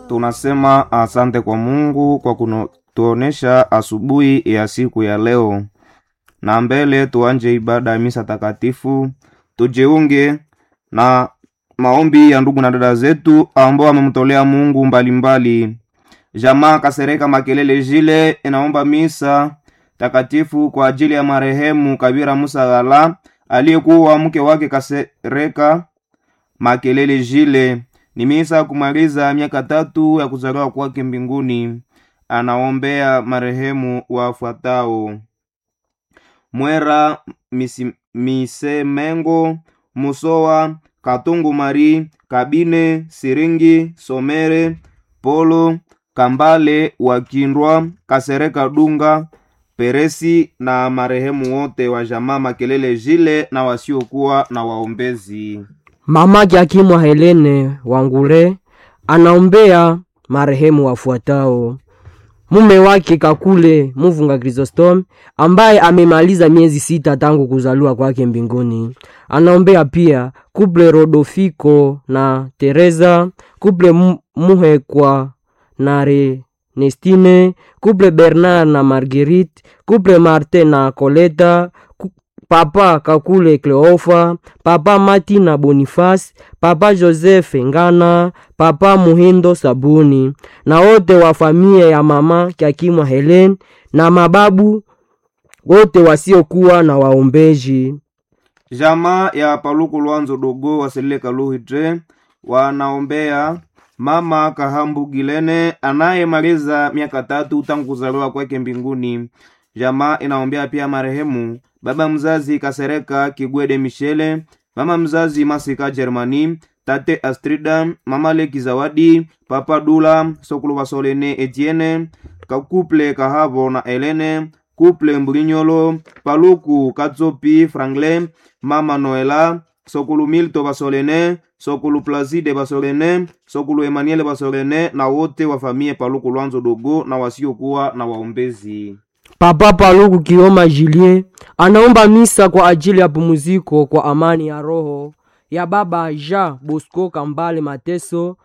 Tunasema asante kwa Mungu kwa kutuonesha asubuhi ya siku ya leo, na mbele tuanje ibada ya misa takatifu, tujiunge na maombi ya ndugu na dada zetu ambao wamemtolea Mungu mbalimbali mbali. Jamaa Kasereka Makelele Jile inaomba misa takatifu kwa ajili ya marehemu Kabira Musa Ghala aliyekuwa mke wake Kasereka Makelele Jile. Ni misa kumaliza miaka tatu ya kuzaliwa kwake mbinguni. Anaombea marehemu wafuatao: Mwera misi, Misemengo Musowa Katungu Mari Kabine Siringi Somere Polo Kambale Wakindwa Kasereka Dunga Peresi na marehemu wote wa jamaa Makelele Jile na wasiokuwa na waombezi. Mama Jakimwa Helene Wangule anaombea marehemu wafuatao: mume wake Kakule Muvunga Chrysostom ambaye amemaliza miezi sita tangu kuzaliwa kwake mbinguni. Anaombea pia kuple Rodofiko na Teresa, kuple Muhekwa na Renestine, kuple Bernard na Marguerite, kuple Martin na Coleta, papa Kakule Cleofa, papa Mati na Boniface, papa Joseph Ngana, papa Muhindo Sabuni na wote wa familia ya mama Kyakimwa Helen na mababu wote wasiokuwa na waombeji. Jamaa ya Paluku Lwanzo Dogo Waselile Kaluhitre wanaombea mama Kahambu Gilene anayemaliza miaka tatu tangu kuzaliwa kwake mbinguni. Jamaa inaombea pia marehemu baba mzazi Kasereka Kigwede Michele, mama mzazi Masika Germani, tate Astrida, mama Leki Zawadi, papa Dula Sokulu Basolene Etienne, kakuple Kahavo na Elene, kuple Mbulinyolo, Paluku Katsopi Franklin, mama Noela, Sokulu Milto Basolene, Sokulu Placide Basolene, Sokulu Emmanuel Basolene na wote wa familia Paluku Lwanzo Dogo na wasiokuwa na waombezi. Papa Paluku Kioma Julie anaomba misa kwa ajili ya pumziko kwa amani ya roho ya baba Jean Bosco Kambale Mateso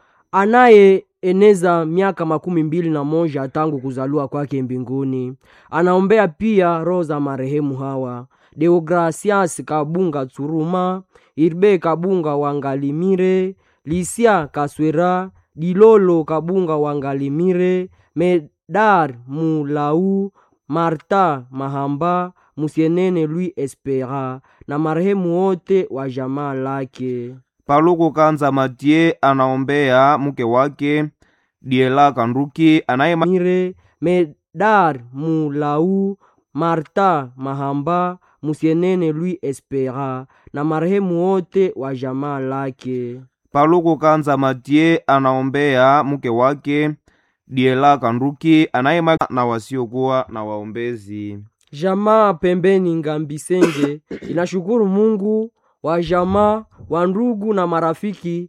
anayeeneza miaka makumi mbili na moja tangu kuzaliwa kwake mbinguni. Anaombea pia roho za marehemu hawa Deogracias Kabunga Tsuruma, Irbe Kabunga Wangalimire, Lisia Kaswera, Dilolo Kabunga Wangalimire, Medar Mulau Marta Mahamba, Musienene Louis Espera na marehemu wote wa jamaa lake. Paluku Kanza Matie anaombea mke wake Diela Kanduki anayemire Medar Mulau Marta Mahamba, Musienene Louis Espera na marehemu wote wa jamaa lake. Paluku Kanza Matie anaombea mke wake Diela Kanduki anayema na wasiokuwa na waombezi. Jamaa pembeni Ngambisenge inashukuru Mungu wa jamaa wa ndugu na marafiki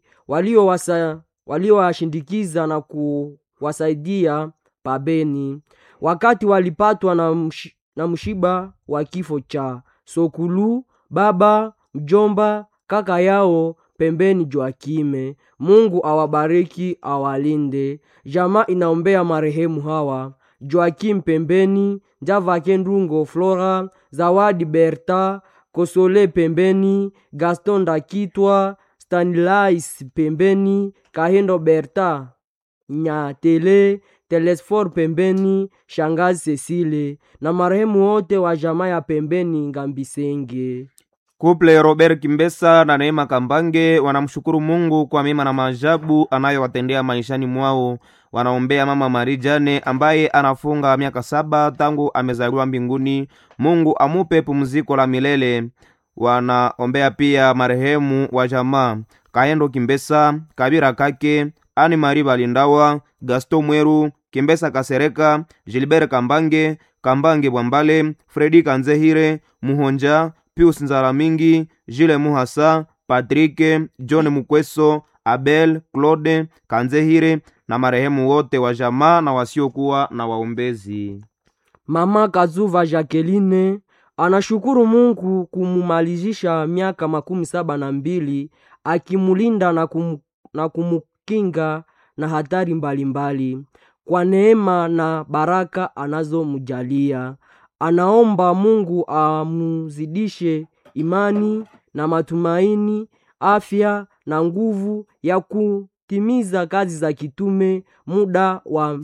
waliowashindikiza walio na kuwasaidia pabeni wakati walipatwa na, msh, na mshiba wa kifo cha Sokulu baba mjomba kaka yao pembeni Joakime. Mungu awabariki awalinde. Jamaa inaombea marehemu hawa Joakim pembeni, Njavake Ndungo Flora, Zawadi Berta, Kosole pembeni, Gaston Ndakitwa, Stanilais pembeni, Kahendo Berta, Nyatele, Telesfor pembeni, Shangazi Cecile na marehemu wote wa jamaa ya pembeni Ngambisenge. Kuple Robert Kimbesa na Neema Kambange wanamshukuru Mungu kwa mema na maajabu anayowatendea maishani mwao. Wanaombea mama Mari Jane ambaye anafunga miaka saba tangu amezaliwa mbinguni. Mungu amupe pumziko la milele. Wanaombea pia marehemu wa jamaa Kaendo Kimbesa, Kabira Kake, Ani Mari Balindawa, Gaston Mweru, Kimbesa Kasereka, Gilbert Kambange, Kambange Bwambale, Fredi Kanzehire, Muhonja Pius Nzaramingi, Jile Muhasa, Patrick, John Mukweso, Abel, Claude Kanzehire na marehemu wote wa jamaa na wasiokuwa na waombezi. Mama Kazuva Jacqueline anashukuru Mungu kumumalizisha miaka makumi saba na mbili akimulinda na, kum, na kumukinga na hatari mbalimbali mbali. Kwa neema na baraka anazomjalia, anaomba Mungu amuzidishe imani na matumaini, afya na nguvu ya kutimiza kazi za kitume muda wa